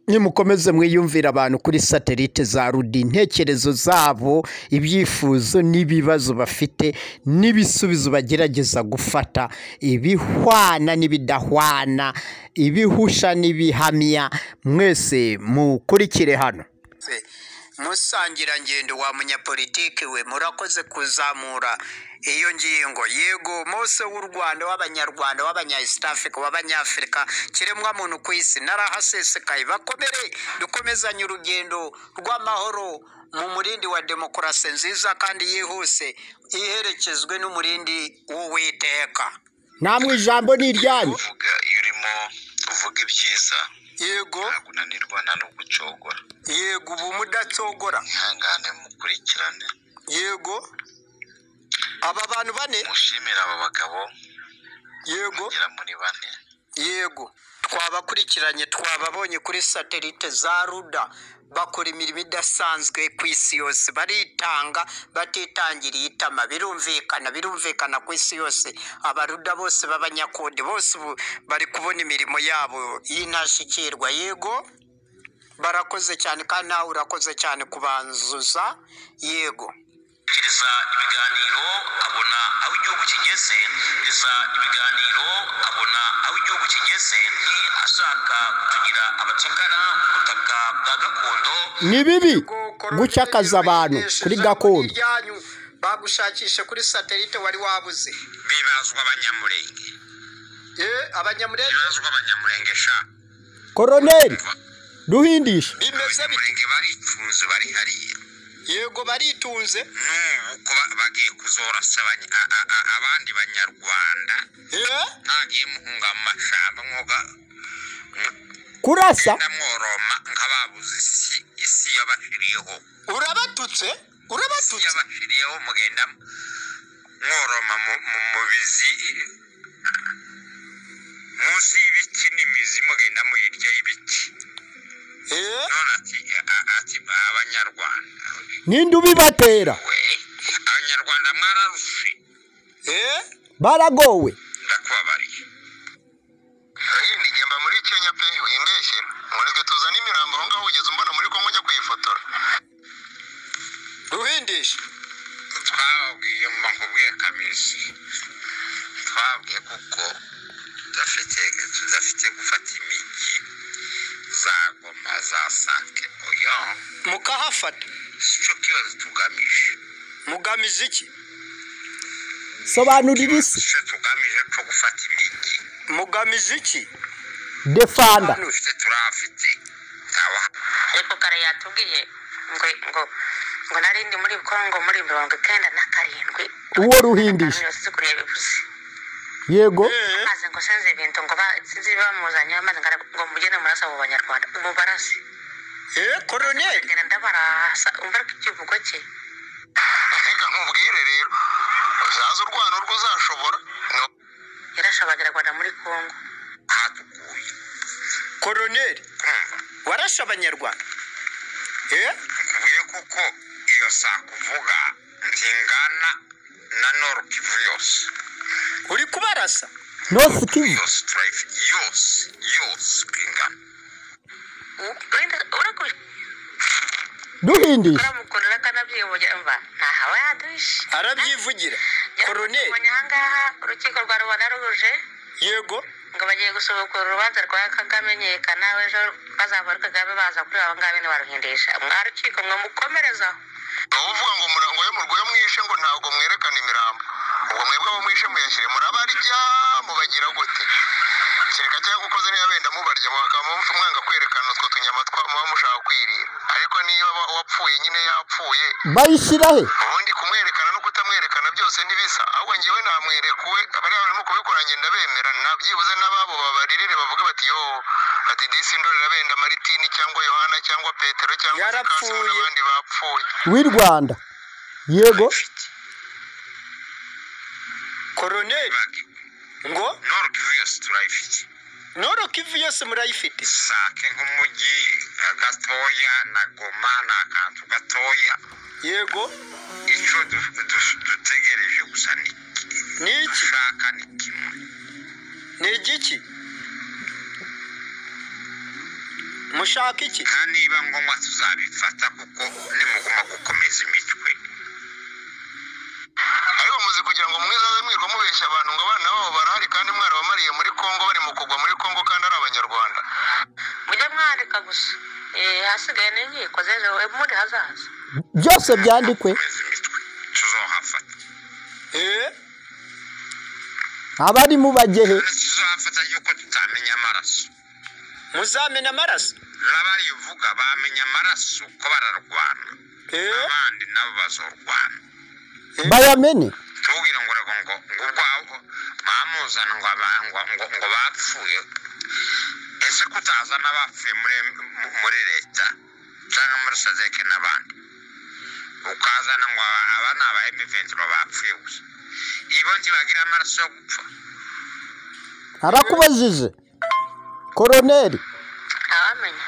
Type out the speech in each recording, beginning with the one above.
nimukomeze mwiyumvire abantu kuri satelite za rudi intekerezo zabo ibyifuzo n'ibibazo bafite n'ibisubizo bagerageza gufata ibihwana n'ibidahwana ibihusha n'ibihamya mwese mukurikire hano musangirangendo wa munyapolitiki we murakoze kuzamura iyo ngingo yego mose w'u rwanda w'abanyarwanda w'abanya east africa w'abanyafurika kiremwa muntu ku isi narahasesekaye bakomere dukomezanye urugendo rw'amahoro mu murindi wa demokarasi nziza kandi yihuse iherekezwe n'umurindi w'uwiteka namwe ijambo ni iryanyu uvuga iyo urimo uvuga ibyiza yego ntabwo unanirwa nta no gucogora yego ubu mudatsogora mwihangane mukurikirane yego aba bantu bane mushimire aba bagabo yego bagera muri bane yego twabakurikiranye twababonye kuri satelite za ruda bakora imirimo idasanzwe ku isi yose baritanga batitangiriye itama birumvikana birumvikana ku isi yose abaruda bose b'abanyakode bose ubu bari kubona imirimo yabo y'intashikirwa yego barakoze cyane kandi nawe urakoze cyane kubanzuza yego kiriza ibiganiro abona aho igihugu kigeze kiriza ibiganiro abona aho igihugu kigeze ni ashaka kutugira abacakara ku butaka bwa gakondo ni bibi gucakaza abantu kuri gakondo bagushakishe kuri satelite wari wabuze bibazwa abanyamurenge abanyamurenge bibazwa abanyamurenge sha koroneri duhindisha bimeze bite barifunze bari hariya yego baritunze n'ubu ko ba- bagiye kuzorasa abanya- a- a- a- abandi banyarwanda Eh, ntagiye muhunga mu mashyamba nk'uko kurasa ndamworoma nkababuze isi isi yabashiriyeho urabatutse isi urabatutse yabashiriyeho mugenda mworoma mu mu- mu bizi munsi y'ibiti n'imizi mugenda muyirya y'ibiti Eh, none ati a- ati abanyarwanda ninde ubibatera we abanyarwanda mwararushe Eh, baragowe ndakubabariye iyi ni njyamba muri kenya pe wimbeshye mureke tuzane imirambo aho ngaho ugeze umbona muri kongo njya kuyifotora duhindisha twababwiye mba nkubwiye kamizi twababwiye kuko tudafite tudafite gufata imijyi za goma za sake oyo mukahafata si cyo kibazo tugamije mugamije iki sobanurira si isi cyo tugamije cyo gufata imijyi mugamije iki defanda hano ufite turahafite ntawe yego kare yatubwiye ngo ngo ngo nari ndi muri kongo muri mirongo icyenda na karindwi Uwo ruhindisha. Abantu yose kuriya bivuze yego maze ngo senze ibintu ngo ba- sinzi bamuzanye maze ngara- ngo mugende murasa abo banyarwanda ubu barasi Eh, koroneri ngenda ndabarasa umva ariko ikivugo cye reka nkubwire rero uzaze urwana urwo uzashobora yarashe abanyarwanda muri kongo hatuguye koroneri warashe abanyarwanda Eh, nkubwiye kuko iyo saa kuvuga ntingana na noro kivu yose uri kubarasa nosi kivu yose turayifite yose yose ingana urakurikora duhindisha mukorera akanabyiyoboye mva ntahawe yaduhishe arabyivugira koroneri ubonye ahangaha urukiko rwa rubanda ruje yego ngo bagiye gusubukura urubanza rwa kagame nyekana ejo bazavura kagame baza kuri abo ngabo ni baruhindisha mwa rukiko mwe mukomerezaho uba uvuga ngo murango yo murwaye mwishe ngo ntabwo mwerekana imirambo ubwo mwebwe abo mwishe muyashyire murabarya mubagira gute kereka cyangwa ukoze niba benda mubarya bakaba mupfa mwanga kwerekana utwo tunyama twa- muba mushaka kwirira ariko niba wa- wapfuye nyine yapfuye bayishyira he ubundi kumwerekana no kutamwerekana byose ntibisa ahubwo ngewe namwerekuwe bariya barimo kubikora ngenda bemera na byibuze n'ababo babaririre bavuga bati yo bati disi ndorera benda maritini cyangwa yohana cyangwa petero cyangwa Yarapfuye. Sikasimu n'abandi bapfuye w'i rwanda yego koroneri ngo norkivu yose turayifite noro kivu yose murayifite sake nk'umujyi eh, gatoya na goma ni akantu gatoya yego icyo du- du- dutegereje gusa ni ni iki dushaka ni kimwe ni igiki mushaka iki nta niba ngombwa tuzabifata kuko nimuguma gukomeza imitwe ariko muzi kugira ngo mwizaze mwirwa mubeshya abantu ngo abana babo barahari kandi mwarabamariye muri kongo bari mu kugwa muri kongo kandi ari abanyarwanda mujye mwandika gusa Eh, hasigaye n'inkiko z'ejo muri hazaza byose byandikwe gukomeza imitwe tuzohafata abarimo bagehe tuzohafata yuko tutamenya amaraso muzamena amaraso n'abarivuga bamenya amaraso ko bararwana abandi nabo bazorwana bayamene tubwira ngo urabwo ngo ngo ubwawo bamuzana ngo aba- ngo ngo ngo bapfuye ese ko utaza n'abapfuye muri muri leta cyangwa muri sazeke n'abandi ukazana ngo aba aba ni aba emiventiro bapfuye gusa ibo ntibagira amaraso yo gupfa arakubajije koroneri ntawamenya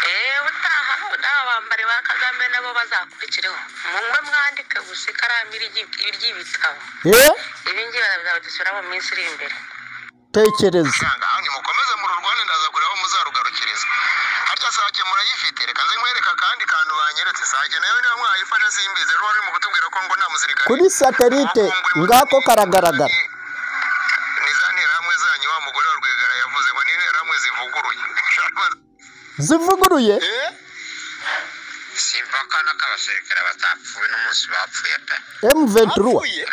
eee utaha n'aba bambari ba kagame nabo bazakurikireho mumwe mwandike gusa ikaramu iryi- iry'ibitabo eh ibi ngibi bazabidusura mu minsi iri imbere tekereza ahantu mukomeze mururwane ndaza kureba aho muzarugarukiriza harya sake murayifite reka nze nkwereka akandi kantu banyeretse sake nayo niba mwayifashe simbizi ruba ruri mu kutubwira ko ngo nta musirikare kuri satelite ngako karagaragara ni za nterahamwe zanyu wa mugore wa rwigara yavuze ngo ni interahamwe zivuguruye zivuguruye si impaka n'ako abasirikare batapfuye n'umunsi bapfuye pe M23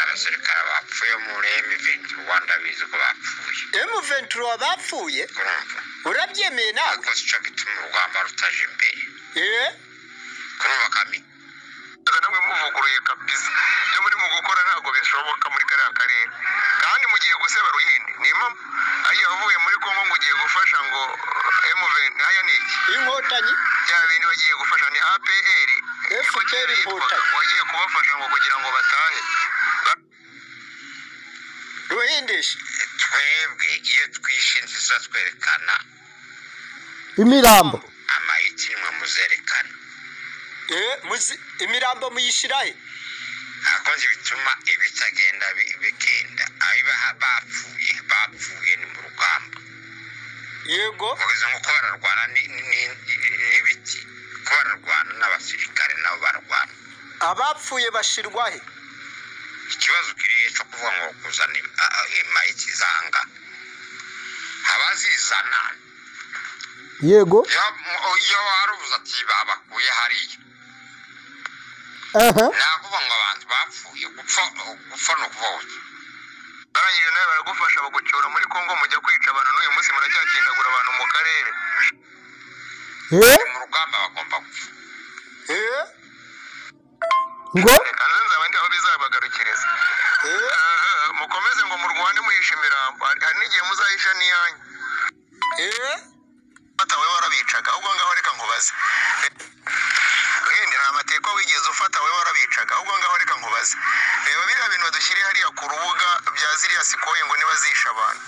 abasirikare bapfuye muri emiventi rwanda bizi ko bapfuye M23 bapfuye urumva urabyemeye nawe ariko si cyo gituma urugamba rutaje imbere eh kurumva kami namwe muvuguruye kabisa ibyo muri mu gukora ntabwo bishoboka muri kariya karere kandi mugiye guseba ruhinde ni impamvu ariya uvuye muri kongo ngo ugiye gufasha ngo emuveni haya ni iki inkotanyi bya bindi bagiye gufasha ni apr FPR inkotanyi wagiye kubafasha ngo kugira ngo batahe ruhindisha twebwe iyo twishinze isa twerekana imirambo amayiti nimwe muzerekana eh muzi imirambo muyishirahe akoze bituma ibitagenda bi- bigenda abibaha bapfuye bapfuye ni mu rugamba yego uvuze nk'uko bararwana ni- ni- ni- n'ibiti ko bararwana n'abasirikare nabo bararwana abapfuye bashirwahe ikibazo kiriye cyo kuvuga ngo kuzana im- a- a- imayiti zanga abazizana yego iyo- mu- iyo warubuze ati babakuye hariya aha nakuvuga ngo abantu bapfuye gupfa gupfa ni ukuvuga barangije nawe baragufasha bagucyura muri kongo mujya kwica abantu n'uyu munsi muracyakindagura abantu mu karere eh mu rugamba bagomba gupfa eh ngo reka nze nzaba ndi aho bizabagarukiriza Eh, mukomeze ngo murwane muhisha imirambo Hari- hari n'igihe muzahisha n'iyanyu eh fata wowe warabicaga ahubwo ngaho reka nkubaze wenda nta mateka wigeze ufata wowe warabicaga ahubwo ngaho reka nkubaze reba biriya bintu badushyiriye hariya ku rubuga bya ziriya sikoye ngo niba zishe abantu